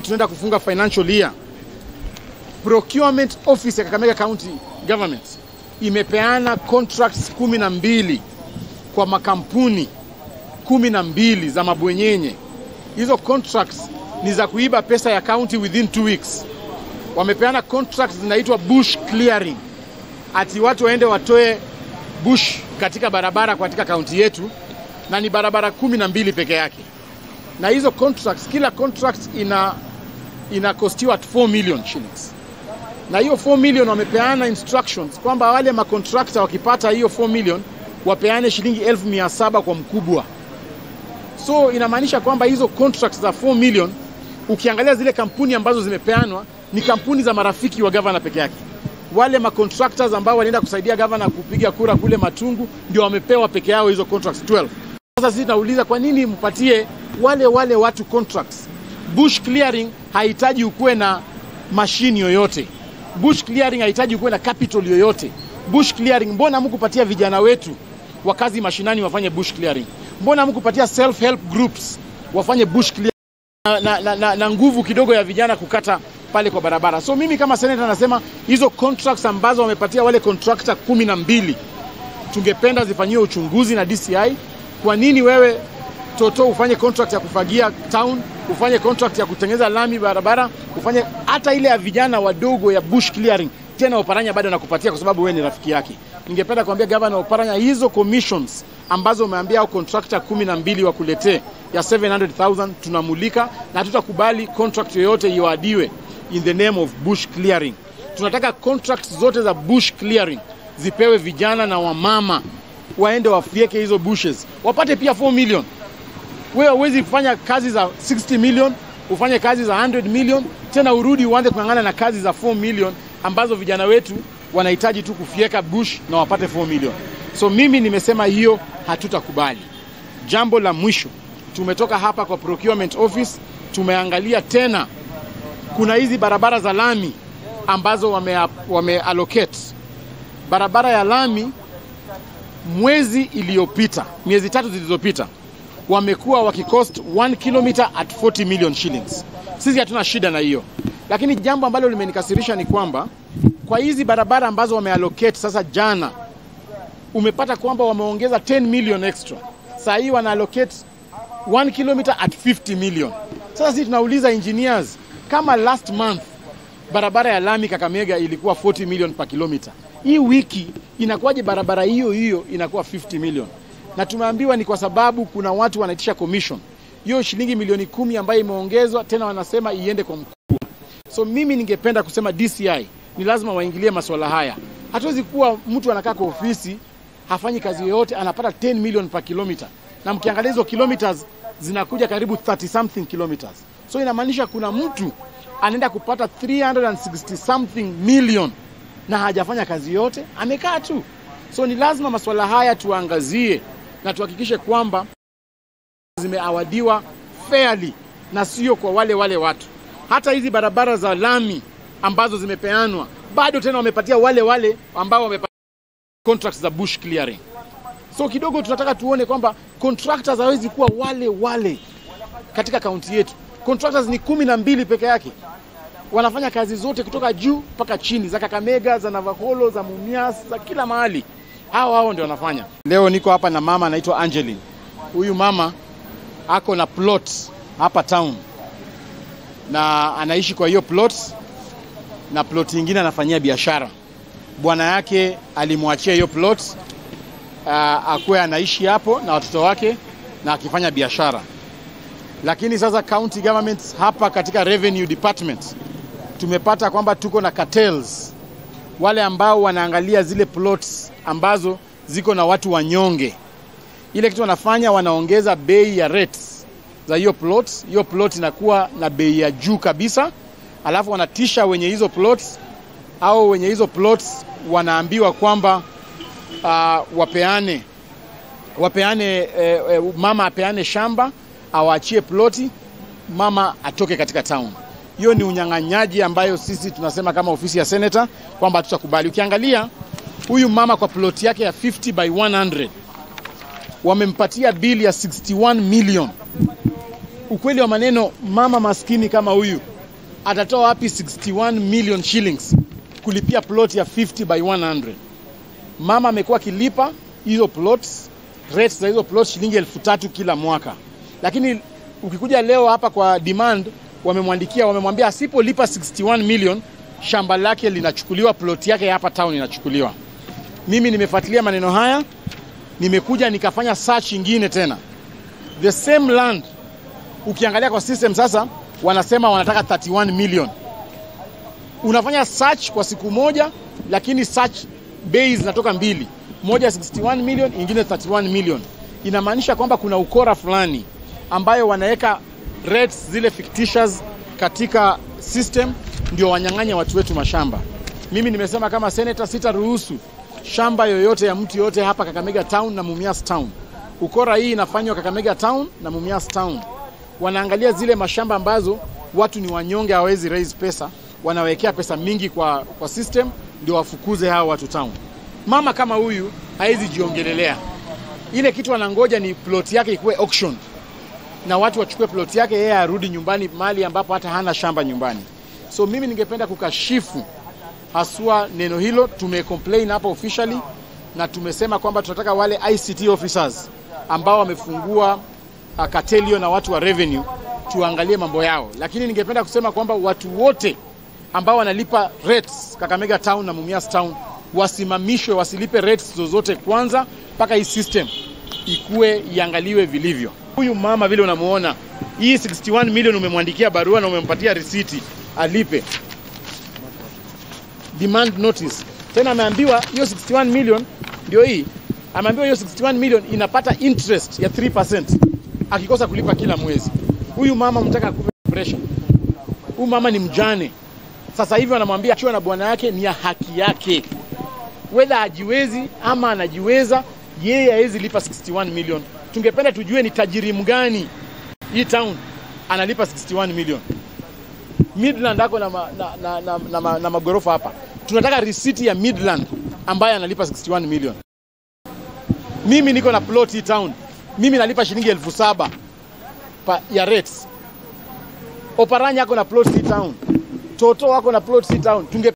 tunaenda kufunga financial year, procurement office ya Kakamega County Government imepeana contracts kumi na mbili kwa makampuni kumi na mbili za mabwenyenye. Hizo contracts ni za kuiba pesa ya county within two weeks. Wamepeana contracts zinaitwa bush clearing, ati watu waende watoe bush katika barabara katika kaunti yetu, na ni barabara kumi na mbili peke yake. Na hizo contracts, kila contract ina inakostiwa at 4 million shillings, na hiyo 4 million wamepeana instructions kwamba wale makontrakta wakipata hiyo 4 million wapeane shilingi elfu mia saba kwa mkubwa. So inamaanisha kwamba hizo contracts za 4 million, ukiangalia zile kampuni ambazo zimepeanwa ni kampuni za marafiki wa gavana peke yake. Wale macontractors ambao walienda kusaidia gavana kupiga kura kule Matungu ndio wamepewa peke yao hizo contracts 12. Sasa sisi tunauliza kwa nini mpatie wale wale watu contracts? Bush clearing hahitaji ukuwe na mashini yoyote. Bush clearing hahitaji ukuwe na capital yoyote. Bush clearing, mbona mkupatia vijana wetu wa kazi mashinani wafanye bush clearing? Mbona mkupatia self help groups wafanye bush clearing na, na, na, na, na nguvu kidogo ya vijana kukata pale kwa barabara. So mimi kama senator nasema hizo contracts ambazo wamepatia wale contractor kumi na mbili tungependa zifanyiwe uchunguzi na DCI. Kwa nini wewe Toto ufanye contract ya kufagia town, ufanye contract ya kutengeneza lami barabara, ufanye hata ile ya vijana wadogo ya bush clearing, tena Oparanya bado nakupatia kwa sababu wewe ni rafiki yake. Ningependa kuambia gavana Oparanya, hizo commissions ambazo umeambia au contractor kumi na mbili wakuletee ya 700,000 tunamulika na tutakubali contract yoyote iwadiwe in the name of bush clearing. Tunataka contracts zote za bush clearing zipewe vijana na wamama waende wafieke hizo bushes wapate pia 4 million. Wewe huwezi kufanya kazi za 60 million ufanye kazi za 100 million tena urudi uanze kung'ang'ana na kazi za 4 million ambazo vijana wetu wanahitaji tu kufieka bush na wapate 4 million. So mimi nimesema hiyo hatutakubali. Jambo la mwisho, tumetoka hapa kwa procurement office, tumeangalia tena kuna hizi barabara za lami ambazo wame, wame allocate barabara ya lami mwezi iliyopita, miezi tatu zilizopita, wamekuwa wakicost 1 kilometer at 40 million shillings. Sisi hatuna shida na hiyo, lakini jambo ambalo limenikasirisha ni kwamba kwa hizi barabara ambazo wameallocate sasa, jana umepata kwamba wameongeza 10 million extra. Saa hii wana allocate 1 kilometer at 50 million. Sasa sisi tunauliza engineers, kama last month barabara ya lami Kakamega ilikuwa 40 million per kilometer, hii wiki inakuwaje barabara hiyo hiyo inakuwa 50 million? Na tumeambiwa ni kwa sababu kuna watu wanaitisha commission hiyo shilingi milioni kumi ambayo imeongezwa tena, wanasema iende kwa mkuu. So mimi ningependa kusema DCI ni lazima waingilie masuala haya. Hatuwezi kuwa mtu anakaa kwa ofisi hafanyi kazi yoyote anapata 10 million per kilometer, na mkiangalia hizo kilometers zinakuja karibu 30 something kilometers. So inamaanisha kuna mtu anaenda kupata 360 something million na hajafanya kazi yote, amekaa tu. So ni lazima masuala haya tuangazie na tuhakikishe kwamba zimeawadiwa fairly na sio kwa wale wale watu. Hata hizi barabara za lami ambazo zimepeanwa bado tena wamepatia wale wale ambao wamepatia contracts za bush clearing. So kidogo tunataka tuone kwamba contractors hawezi kuwa wale wale katika kaunti yetu. Contractors ni kumi na mbili peke yake wanafanya kazi zote kutoka juu mpaka chini, za Kakamega, za Navakholo, za Mumias, za kila mahali. Hao hao ndio wanafanya. Leo niko hapa na mama anaitwa Angeline. Huyu mama ako na plot hapa town na anaishi kwa hiyo plot, na plot nyingine anafanyia biashara. Bwana yake alimwachia hiyo plot uh, akuwe anaishi hapo na watoto wake na akifanya biashara, lakini sasa county government hapa katika revenue department tumepata kwamba tuko na cartels, wale ambao wanaangalia zile plots ambazo ziko na watu wanyonge. Ile kitu wanafanya wanaongeza bei ya rates za hiyo plot. Hiyo plot inakuwa na bei ya juu kabisa, alafu wanatisha wenye hizo plots au wenye hizo plots wanaambiwa kwamba uh, wapeane wapeane eh, eh, mama apeane shamba awaachie ploti, mama atoke katika town. Hiyo ni unyang'anyaji ambayo sisi tunasema kama ofisi ya senator kwamba hatutakubali. Ukiangalia huyu mama kwa ploti yake ya 50 by 100 wamempatia bili ya 61 million. Ukweli wa maneno, mama maskini kama huyu atatoa wapi 61 million shillings kulipia plot ya 50 by 100? Mama amekuwa akilipa hizo plots rates za hizo plots shilingi elfu tatu kila mwaka, lakini ukikuja leo hapa kwa demand, wamemwandikia wamemwambia asipolipa 61 million shamba lake linachukuliwa, plot yake hapa town inachukuliwa. Mimi nimefuatilia maneno haya, nimekuja nikafanya search ingine tena, the same land. Ukiangalia kwa system sasa, wanasema wanataka 31 million. Unafanya search kwa siku moja, lakini search bei zinatoka mbili, moja 61 million, ingine 31 million. Inamaanisha kwamba kuna ukora fulani ambayo wanaweka rates zile fictitious katika system, ndio wanyang'anya watu wetu mashamba. Mimi nimesema kama senator, sitaruhusu shamba yoyote ya mtu yoyote hapa Kakamega town na Mumias town. Ukora hii inafanywa Kakamega town na Mumias town. Wanaangalia zile mashamba ambazo watu ni wanyonge, hawawezi raise pesa, wanawekea pesa mingi kwa, kwa system ndio wafukuze hao watu town. Mama kama huyu hawezi jiongelelea ile kitu, anangoja ni plot yake ikuwe auction na watu wachukue plot yake, yeye arudi nyumbani mahali ambapo hata hana shamba nyumbani. So mimi ningependa kukashifu haswa neno hilo. Tumecomplain hapa officially na tumesema kwamba tunataka wale ICT officers ambao wamefungua uh, cartelio na watu wa revenue tuangalie mambo yao, lakini ningependa kusema kwamba watu wote ambao wanalipa rates Kakamega town na Mumias town wasimamishwe, wasilipe rates zozote kwanza mpaka hii system ikue iangaliwe vilivyo. Huyu mama vile unamuona, hii 61 million umemwandikia barua na umempatia risiti alipe demand notice. Tena ameambiwa hiyo 61 million ndio hii, ameambiwa hiyo 61 million inapata interest ya 3% akikosa kulipa kila mwezi. Huyu mama mtaka akupe pressure. Huyu mama ni mjane, sasa hivi wanamwambia achiwa na bwana yake, ni ya haki yake, whether hajiwezi ama anajiweza, yeye hawezi lipa 61 million. Tungependa tujue ni tajiri mgani hii town analipa 61 million. Midland ako na, ma, na, na, na, na, na, na magorofa hapa. Tunataka risiti ya Midland ambaye analipa 61 million. Mimi niko na plot hii town, mimi nalipa shilingi elfu saba pa, ya rates. Oparanya ako na plot hii town, Toto wako na plot hii town. Tunge